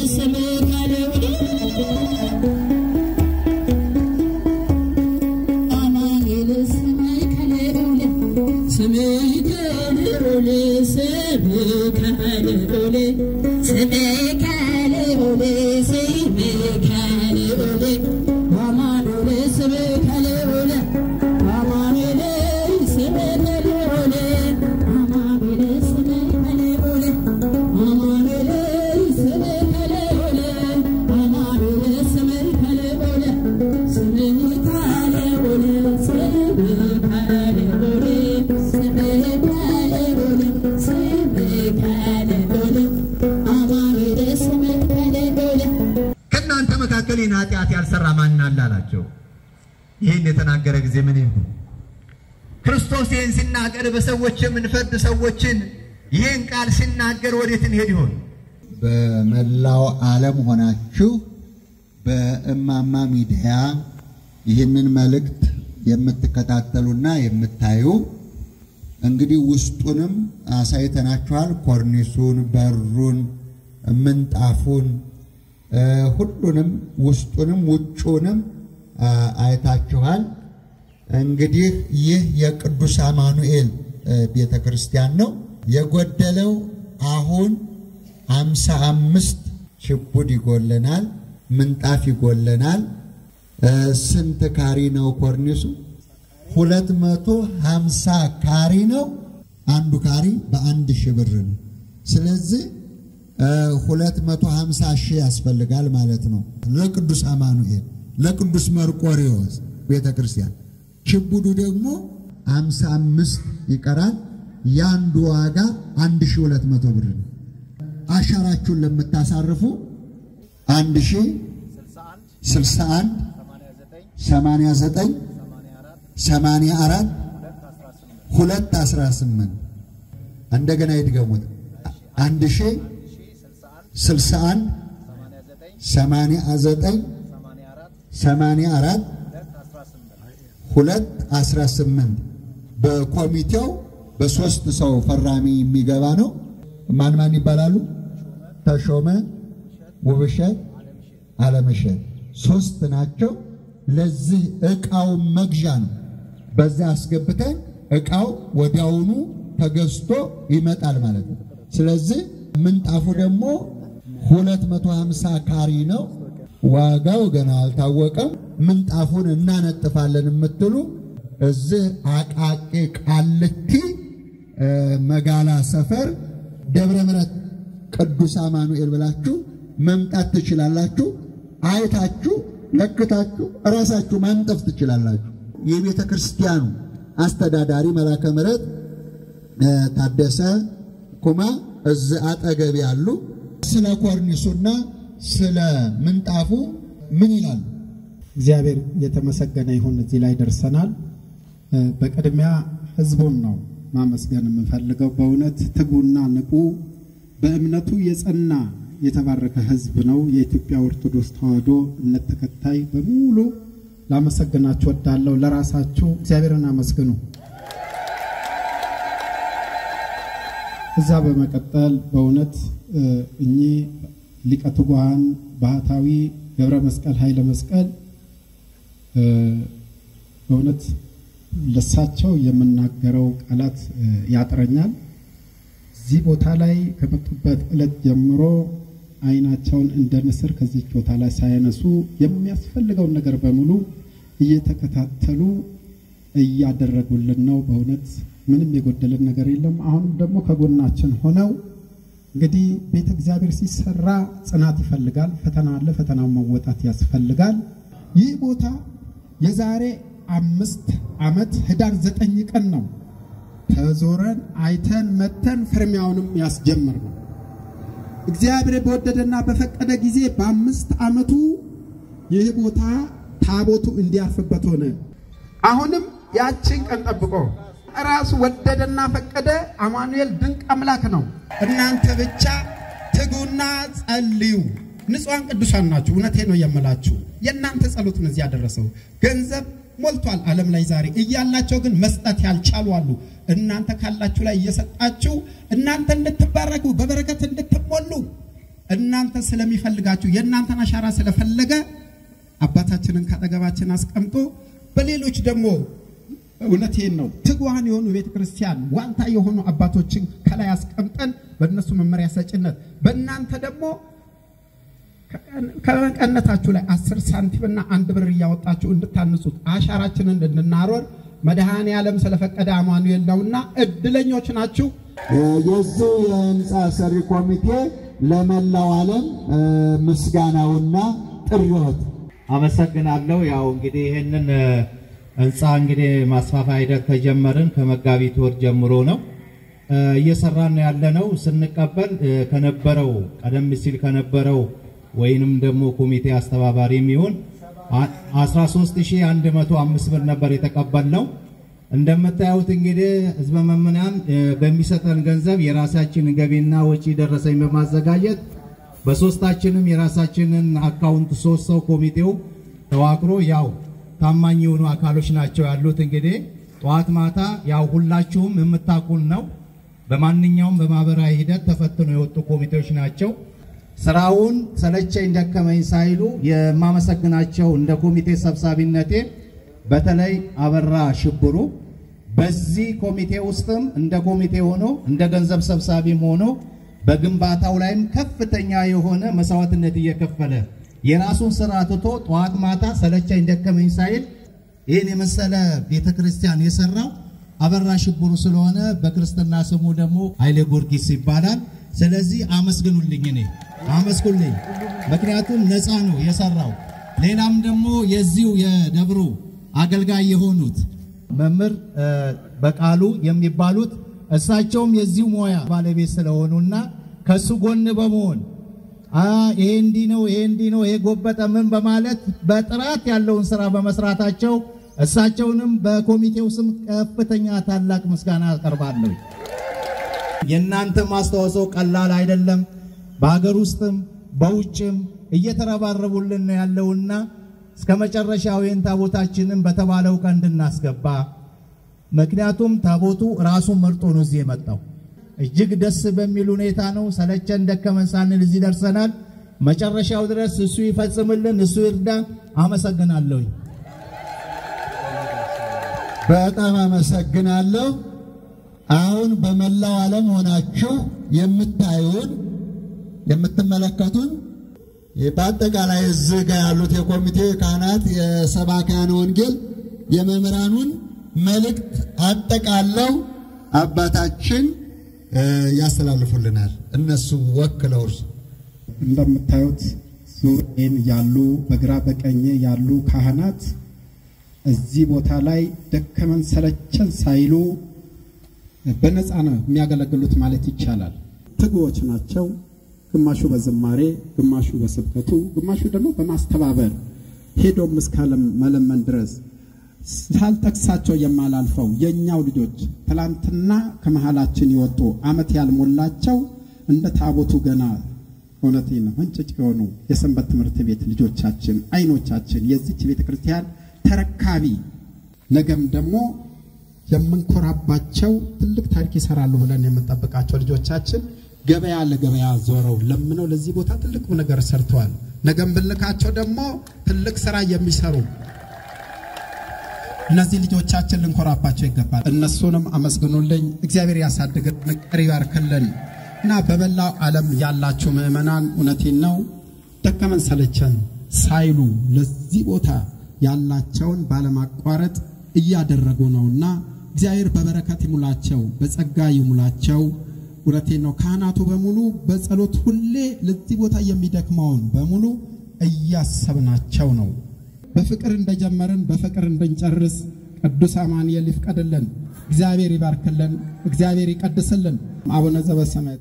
ስምከ ልዑል አማኑኤል ስምከ ልዑል ስምከ ልዑል ስምከ ልዑል ስምከ ልዑል ስምከ ልዑል አማኑኤል ስምከ ልዑል አማኑኤል ስምከ ልዑል አማኑኤል ስምከ ልዑል አማኑኤል ስምከ ልዑል አማኑኤል ስምከ ልዑል ስምከ ልዑል ስምከ ልዑል ስምከ ልዑል ስምከ ልዑል አማኑኤል ስምከ ልዑል ከእናንተ መካከል ይህን ኃጢአት ያልሰራ ማን አለ አላቸው። ይህን የተናገረ ጊዜ ምን ይሁን? ክርስቶስ ይህን ሲናገር በሰዎች የምንፈርድ ሰዎችን ይህን ቃል ሲናገር ወዴት እንሄድ ይሆን? በመላው ዓለም ሆናችሁ በእማማ ሚዲያ ይህንን መልእክት የምትከታተሉና የምታዩ እንግዲህ ውስጡንም አሳይተናችኋል። ኮርኒሱን፣ በሩን፣ ምንጣፉን እ ሁሉንም ውስጡንም ውጩንም አ፣ አይታችኋል። እንግዲህ ይህ የቅዱስ አማኑኤል ቤተ ክርስቲያን ነው። የጎደለው አሁን አምሳ አምስት ችቡድ ይጎለናል፣ ምንጣፍ ይጎለናል። እ ስንት ካሪ ነው ኮርኒሱ? ሁለት መቶ ሀምሳ ካሪ ነው። አንዱ ካሪ በአንድ ሺህ ብር ነው። ስለዚህ ሁለት መቶ ሀምሳ ሺህ ያስፈልጋል ማለት ነው ለቅዱስ አማኑኤል ለቅዱስ መርቆሬዎስ ቤተ ክርስቲያን። ችቡዱ ደግሞ አምሳ አምስት ይቀራል። የአንዱ ዋጋ አንድ ሺህ ሁለት መቶ ብር ነው። አሻራችሁን ለምታሳርፉ አንድ ሺህ ስልሳ አንድ ሰማንያ ዘጠኝ ሰማንያ አራት ሁለት አስራ ስምንት እንደገና ይድገሙት አንድ ሺህ ስልሳ አንድ ሰማንያ ዘጠኝ ሰማንያ አራት ሁለት አስራ ስምንት በኮሚቴው በሶስት ሰው ፈራሚ የሚገባ ነው። ማን ማን ይባላሉ? ተሾመ፣ ውብሸት፣ አለምሸት ሶስት ናቸው። ለዚህ ዕቃው መግዣ ነው። በዛ አስገብተን ዕቃው ወዲያውኑ ተገዝቶ ይመጣል ማለት ነው። ስለዚህ ምንጣፉ ደግሞ 250 ካሪ ነው። ዋጋው ገና አልታወቀም። ምንጣፉን እናነጥፋለን የምትሉ እዚህ አቃቂ ቃልቲ መጋላ ሰፈር ደብረ ምሕረት ቅዱስ አማኑኤል ብላችሁ መምጣት ትችላላችሁ። አይታችሁ ለክታችሁ እራሳችሁ ማንጠፍ ትችላላችሁ። የቤተ ክርስቲያኑ አስተዳዳሪ መላከ ምሕረት ታደሰ ኩማ እዚህ አጠገብ ያሉ ስለ ኮርኒሱና ስለ ምንጣፉ ምን ይላሉ? እግዚአብሔር የተመሰገነ ይሁን። እዚህ ላይ ደርሰናል። በቅድሚያ ህዝቡን ነው ማመስገን የምንፈልገው። በእውነት ትጉና ንቁ፣ በእምነቱ የጸና የተባረከ ህዝብ ነው። የኢትዮጵያ ኦርቶዶክስ ተዋሕዶ እምነት ተከታይ በሙሉ ላመሰግናችሁ ወዳለሁ። ለራሳችሁ እግዚአብሔርን አመስግኑ። እዛ በመቀጠል በእውነት እኚህ ሊቀ ትጉሃን ባህታዊ ገብረ መስቀል ኃይለ መስቀል በእውነት ለሳቸው የምናገረው ቃላት ያጥረኛል። እዚህ ቦታ ላይ ከመጡበት ዕለት ጀምሮ አይናቸውን እንደ ንስር ከዚች ቦታ ላይ ሳያነሱ የሚያስፈልገውን ነገር በሙሉ እየተከታተሉ እያደረጉልን ነው። በእውነት ምንም የጎደለን ነገር የለም። አሁንም ደግሞ ከጎናችን ሆነው እንግዲህ ቤተ እግዚአብሔር ሲሰራ ጽናት ይፈልጋል። ፈተና አለ። ፈተናውን መወጣት ያስፈልጋል። ይህ ቦታ የዛሬ አምስት ዓመት ህዳር ዘጠኝ ቀን ነው ተዞረን አይተን መተን ፍርሚያውንም ያስጀምር ነው። እግዚአብሔር በወደደና በፈቀደ ጊዜ በአምስት ዓመቱ ይህ ቦታ ታቦቱ እንዲያርፍበት ሆነ። አሁንም ያችን ቀን ጠብቆ ራሱ ወደደና ፈቀደ። አማኑኤል ድንቅ አምላክ ነው። እናንተ ብቻ ትጉና ጸልዩ። ንጹሐን ቅዱሳን ናችሁ። እውነቴ ነው የምላችሁ። የእናንተ ጸሎት ነው እዚህ ያደረሰው። ገንዘብ ሞልቷል ዓለም ላይ ዛሬ እያላቸው ግን መስጠት ያልቻሉ አሉ። እናንተ ካላችሁ ላይ እየሰጣችሁ እናንተ እንድትባረኩ በበረከት እንድትሞሉ እናንተ ስለሚፈልጋችሁ የእናንተን አሻራ ስለፈለገ አባታችንን ካጠገባችን አስቀምጦ በሌሎች ደግሞ እውነቴን ነው ትጉሃን የሆኑ ቤተ ክርስቲያን ዋልታ የሆኑ አባቶችን ከላይ አስቀምጠን በእነሱ መመሪያ ሰጭነት በእናንተ ደግሞ ከመቀነታችሁ ላይ አስር ሳንቲምና አንድ ብር እያወጣችሁ እንድታንጹት አሻራችንን እንድናሮር መድኃኔ ዓለም ስለፈቀደ አማኑኤል ነውና እድለኞች ናችሁ። የዚህ የህንፃ ሰሪ ኮሚቴ ለመላው ዓለም ምስጋናውና ጥሪዎት አመሰግናለሁ። ያው እንግዲህ ይህንን ህንፃ እንግዲህ ማስፋፋያ ሂደት ከጀመርን ከመጋቢት ወር ጀምሮ ነው እየሰራን ያለነው። ስንቀበል ከነበረው ቀደም ሲል ከነበረው ወይንም ደግሞ ኮሚቴ አስተባባሪ የሚሆን 13105 ብር ነበር የተቀበልነው። እንደምታዩት እንግዲህ ህዝበ መምናን በሚሰጠን ገንዘብ የራሳችን ገቢና ወጪ ደረሰኝ በማዘጋጀት በሶስታችንም የራሳችንን አካውንት ሶስት ሰው ኮሚቴው ተዋቅሮ ያው ታማኝ የሆኑ አካሎች ናቸው ያሉት። እንግዲህ ጠዋት ማታ ያው ሁላችሁም የምታውቁን ነው። በማንኛውም በማህበራዊ ሂደት ተፈትኖ የወጡ ኮሚቴዎች ናቸው። ስራውን ሰለቸኝ ደከመኝ ሳይሉ የማመሰግናቸው እንደ ኮሚቴ ሰብሳቢነቴ በተለይ አበራ ሽብሩ በዚህ ኮሚቴ ውስጥም እንደ ኮሚቴ ሆኖ እንደ ገንዘብ ሰብሳቢም ሆኖ በግንባታው ላይም ከፍተኛ የሆነ መስዋዕትነት እየከፈለ የራሱን ስራ ትቶ ጠዋት ማታ ሰለቸኝ ደከመኝ ሳይል ይህን የመሰለ ቤተ ክርስቲያን የሰራው አበራ ሽብሩ ስለሆነ በክርስትና ስሙ ደግሞ ኃይሌ ጊዮርጊስ ይባላል። ስለዚህ አመስግኑልኝ፣ እኔ አመስግኑልኝ። ምክንያቱም ነፃ ነው የሰራው። ሌላም ደግሞ የዚሁ የደብሩ አገልጋይ የሆኑት መምህር በቃሉ የሚባሉት እሳቸውም የዚሁ ሙያ ባለቤት ስለሆኑና ከሱ ጎን በመሆን ይሄ እንዲህ ነው፣ ይሄ እንዲህ ነው፣ ይሄ ጎበጠ ምን በማለት በጥራት ያለውን ስራ በመስራታቸው እሳቸውንም በኮሚቴው ስም ከፍተኛ ታላቅ ምስጋና አቀርባለሁ። የእናንተ ማስተዋጽኦ ቀላል አይደለም። በሀገር ውስጥም በውጭም እየተረባረቡልን ነው ያለውና እስከ መጨረሻው ይህን ታቦታችንን በተባለው ቀን እንድናስገባ ምክንያቱም ታቦቱ ራሱን መርጦ ነው እዚህ የመጣው። እጅግ ደስ በሚል ሁኔታ ነው። ሰለቸን ደከመን ሳንል እዚህ ደርሰናል። መጨረሻው ድረስ እሱ ይፈጽምልን፣ እሱ ይርዳን። አመሰግናለሁኝ። በጣም አመሰግናለሁ። አሁን በመላው ዓለም ሆናችሁ የምታዩን የምትመለከቱን በአጠቃላይ እዚህ ጋር ያሉት የኮሚቴ ካህናት፣ የሰባክያነ ወንጌል፣ የመምህራኑን መልእክት አጠቃለው አባታችን ያስተላልፉልናል። እነሱ ወክለው እርሱ እንደምታዩት ዙሪያን ያሉ በግራ በቀኝ ያሉ ካህናት እዚህ ቦታ ላይ ደከመን ሰለቸን ሳይሉ በነፃ ነው የሚያገለግሉት ማለት ይቻላል። ትጉዎች ናቸው። ግማሹ በዝማሬ፣ ግማሹ በስብከቱ፣ ግማሹ ደግሞ በማስተባበር ሄዶም እስከ መለመን ድረስ ሳልጠቅሳቸው የማላልፈው የእኛው ልጆች ትላንትና ከመሃላችን የወጡ ዓመት ያልሞላቸው እንደ ታቦቱ ገና እውነቴ ነው እንጭጭ የሆኑ የሰንበት ትምህርት ቤት ልጆቻችን አይኖቻችን የዚች ቤተ ክርስቲያን ተረካቢ ነገም ደግሞ የምንኮራባቸው ትልቅ ታሪክ ይሰራሉ ብለን የምንጠብቃቸው ልጆቻችን ገበያ ለገበያ ዞረው ለምነው ለዚህ ቦታ ትልቅ ነገር ሰርተዋል። ነገም ብልካቸው ደግሞ ትልቅ ስራ የሚሰሩ እነዚህ ልጆቻችን ልንኮራባቸው ይገባል። እነሱንም አመስግኑልኝ። እግዚአብሔር ያሳድግልን፣ ቀሪ ይባርክልን እና በመላው ዓለም ያላችሁ ምዕመናን እውነቴን ነው ደከመን ሰለቸን ሳይሉ ለዚህ ቦታ ያላቸውን ባለማቋረጥ እያደረጉ ነውና እግዚአብሔር በበረከት ይሙላቸው፣ በጸጋ ይሙላቸው። እውነቴን ነው። ካህናቱ በሙሉ በጸሎት ሁሌ ለዚህ ቦታ የሚደክመውን በሙሉ እያሰብናቸው ነው። በፍቅር እንደጀመርን በፍቅር እንድንጨርስ ቅዱስ አማኑኤል ይፍቀድልን። እግዚአብሔር ይባርክልን። እግዚአብሔር ይቀድስልን። አቡነ ዘበሰማያት